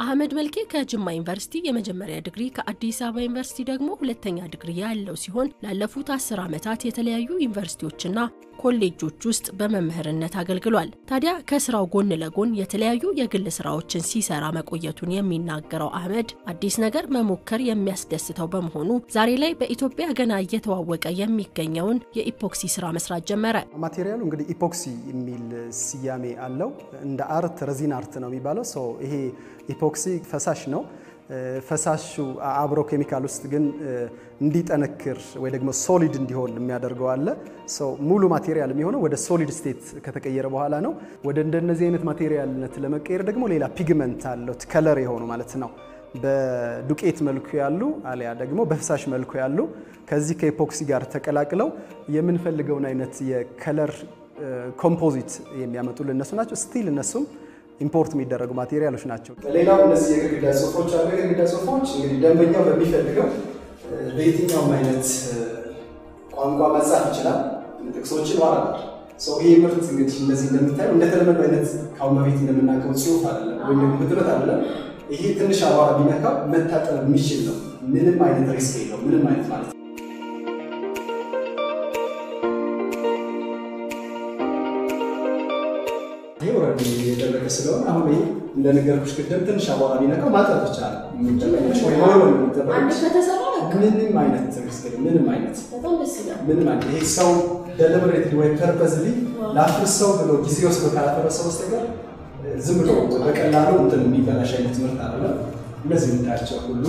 አህመድ መልኬ ከጅማ ዩኒቨርሲቲ የመጀመሪያ ዲግሪ ከአዲስ አበባ ዩኒቨርሲቲ ደግሞ ሁለተኛ ዲግሪ ያለው ሲሆን ላለፉት አስር ዓመታት የተለያዩ ዩኒቨርሲቲዎችና ኮሌጆች ውስጥ በመምህርነት አገልግሏል። ታዲያ ከስራው ጎን ለጎን የተለያዩ የግል ስራዎችን ሲሰራ መቆየቱን የሚናገረው አህመድ አዲስ ነገር መሞከር የሚያስደስተው በመሆኑ ዛሬ ላይ በኢትዮጵያ ገና እየተዋወቀ የሚገኘውን የኢፖክሲ ስራ መስራት ጀመረ። ማቴሪያሉ እንግዲህ ኢፖክሲ የሚል ስያሜ አለው። እንደ አርት ረዚን አርት ነው የሚባለው። ይሄ ኢፖክሲ ፈሳሽ ነው። ፈሳሹ አብሮ ኬሚካል ውስጥ ግን እንዲጠነክር ወይ ደግሞ ሶሊድ እንዲሆን የሚያደርገው አለ። ሙሉ ማቴሪያል የሚሆነው ወደ ሶሊድ ስቴት ከተቀየረ በኋላ ነው። ወደ እንደነዚህ አይነት ማቴሪያልነት ለመቀየር ደግሞ ሌላ ፒግመንት አለው ከለር የሆኑ ማለት ነው። በዱቄት መልኩ ያሉ አሊያ ደግሞ በፈሳሽ መልኩ ያሉ ከዚህ ከኢፖክሲ ጋር ተቀላቅለው የምንፈልገውን አይነት የከለር ኮምፖዚት የሚያመጡልን እነሱ ናቸው። ስቲል እነሱም ኢምፖርት የሚደረጉ ማቴሪያሎች ናቸው። ሌላው እነዚህ የግድግዳ ጽሁፎች አሉ። የግድግዳ ጽሁፎች እንግዲህ ደንበኛው በሚፈልገው በየትኛውም አይነት ቋንቋ መጻፍ ይችላል። ጥቅሶችን ዋራል ይህ ምርት እንግዲህ እንደዚህ እንደምታየው እንደተለመዱ አይነት ካሁን በፊት እንደምናውቀው ጽሁፍ አይደለም፣ ወይም ደግሞ ህትመት አይደለም። ይሄ ትንሽ አቧራ ቢነካው መታጠብ የሚችል ነው። ምንም አይነት ሪስክ የለው። ምንም አይነት ማለት ነው። ይሄ ወረድ የደረቀ ስለሆነ አሁን ይሄ እንደነገርኩሽ ቅድም ትንሽ አቧራ ቢነካው ማጠብ ይቻላል። ምንም አይነት ሪስክ ምንም አይነት ምንም አይነት ይሄ ሰው ደሊበሬትሊ ወይም ፐርፐዝሊ ላፍርሰው ብሎ ጊዜ ወስዶ ካላፈረሰው በስተቀር ዝም ብሎ በቀላሉ እንትን የሚበላሽ አይነት ምርት አይደለም። እነዚህ የምታያቸው ሁሉ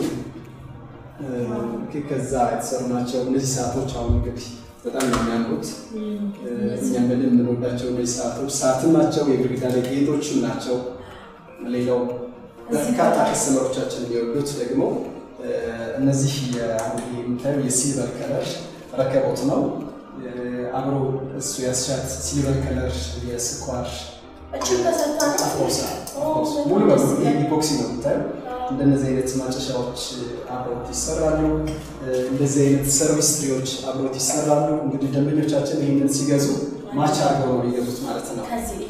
ከዛ የተሰሩ ናቸው። እነዚህ ሰዓቶች አሁን እንግዲህ በጣም ነው የሚያምሩት። እኛም በደንብ የምንወዳቸው እነዚህ ሰዓቶች ሰዓትም ናቸው፣ የግድግዳ ላይ ጌጦችም ናቸው። ሌላው በርካታ ከስተመሮቻችን የሚወዱት ደግሞ እነዚህ የምታየው የሲልቨር ከለር ረከቦት ነው። አብሮ እሱ ያስሻት ሲልቨር ከለር የስኳር ሙሉ በሙሉ ኢፖክሲ ነው የምታየው። እንደነዚህ አይነት ማጨሻዎች አብሮት ይሰራሉ። እንደዚህ አይነት ሰርቪስ ትሪዎች አብሮት ይሰራሉ። እንግዲህ ደንበኞቻችን ይህንን ሲገዙ ማች አድርገው ነው የሚገዙት ማለት ነው።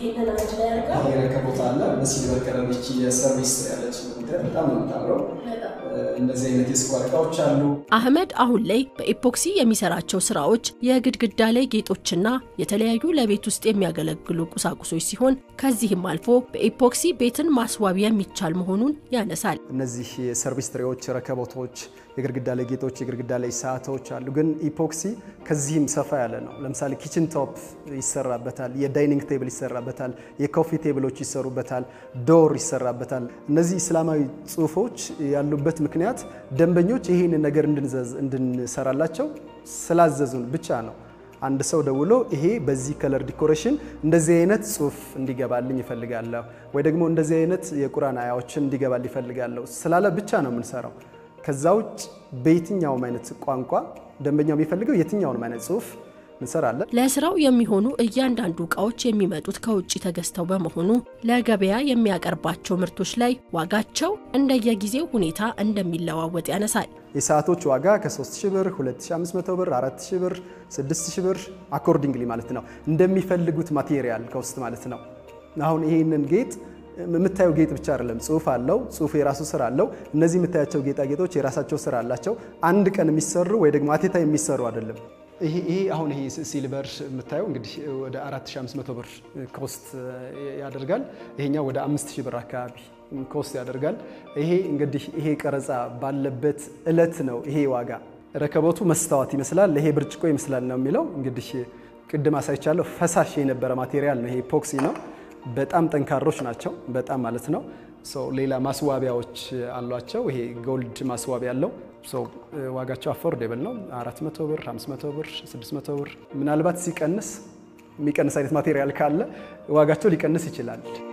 ይሄ ረከቦት አለ በሲልቨር ከለር የሰርቪስ ትሪ ያለች በጣም ነው የምታምረው። እንደዚህ አይነት የስኳር እቃዎች አሉ። አህመድ አሁን ላይ በኢፖክሲ የሚሰራቸው ስራዎች የግድግዳ ላይ ጌጦችና የተለያዩ ለቤት ውስጥ የሚያገለግሉ ቁሳቁሶች ሲሆን ከዚህም አልፎ በኢፖክሲ ቤትን ማስዋብ የሚቻል መሆኑን ያነሳል። እነዚህ የሰርቪስ ትሬዎች፣ ረከቦቶች፣ የግድግዳ ላይ ጌጦች፣ የግድግዳ ላይ ሰዓቶች አሉ። ግን ኢፖክሲ ከዚህም ሰፋ ያለ ነው። ለምሳሌ ኪችን ቶፕ ይሰራበታል፣ የዳይኒንግ ቴብል ይሰራበታል፣ የኮፊ ቴብሎች ይሰሩበታል፣ ዶር ይሰራበታል። እነዚህ እስላማዊ ጽሁፎች ያሉበት ምክንያት ደንበኞች ይህንን ነገር እንድንሰራላቸው ስላዘዙን ብቻ ነው። አንድ ሰው ደውሎ ይሄ በዚህ ከለር ዲኮሬሽን እንደዚህ አይነት ጽሁፍ እንዲገባልኝ ይፈልጋለሁ ወይ ደግሞ እንደዚህ አይነት የቁርአን አያዎችን እንዲገባል ይፈልጋለሁ ስላለ ብቻ ነው የምንሰራው። ከዛ ውጭ በየትኛውም አይነት ቋንቋ ደንበኛው የሚፈልገው የትኛውንም አይነት ጽሁፍ እንሰራለን። ለስራው የሚሆኑ እያንዳንዱ እቃዎች የሚመጡት ከውጭ ተገዝተው በመሆኑ ለገበያ የሚያቀርባቸው ምርቶች ላይ ዋጋቸው እንደየጊዜው ሁኔታ እንደሚለዋወጥ ያነሳል። የሰዓቶች ዋጋ ከ3000 ብር፣ 2500 ብር፣ 4000 ብር፣ 6000 ብር አኮርዲንግሊ ማለት ነው እንደሚፈልጉት ማቴሪያል ከውስጥ ማለት ነው። አሁን ይሄንን ጌጥ የምታየው ጌጥ ብቻ አይደለም፣ ጽሁፍ አለው። ጽሁፍ የራሱ ስራ አለው። እነዚህ የምታያቸው ጌጣጌጦች የራሳቸው ስራ አላቸው። አንድ ቀን የሚሰሩ ወይ ደግሞ አቴታ የሚሰሩ አይደለም። ይሄ አሁን ይሄ ሲልቨር የምታየው እንግዲህ ወደ 4500 ብር ኮስት ያደርጋል። ይሄኛው ወደ 5000 ብር አካባቢ ኮስት ያደርጋል። ይሄ እንግዲህ ይሄ ቀረጻ ባለበት እለት ነው ይሄ ዋጋ። ረከቦቱ መስታወት ይመስላል፣ ይሄ ብርጭቆ ይመስላል ነው የሚለው። እንግዲህ ቅድም አሳይቻለሁ። ፈሳሽ የነበረ ማቴሪያል ነው ይሄ ኢፖክሲ ነው። በጣም ጠንካሮች ናቸው፣ በጣም ማለት ነው። ሌላ ማስዋቢያዎች አሏቸው። ይሄ ጎልድ ማስዋቢያ አለው። ዋጋቸው አፎርዴብል ነው። 400 ብር፣ 500 ብር፣ 600 ብር። ምናልባት ሲቀንስ የሚቀንስ አይነት ማቴሪያል ካለ ዋጋቸው ሊቀንስ ይችላል።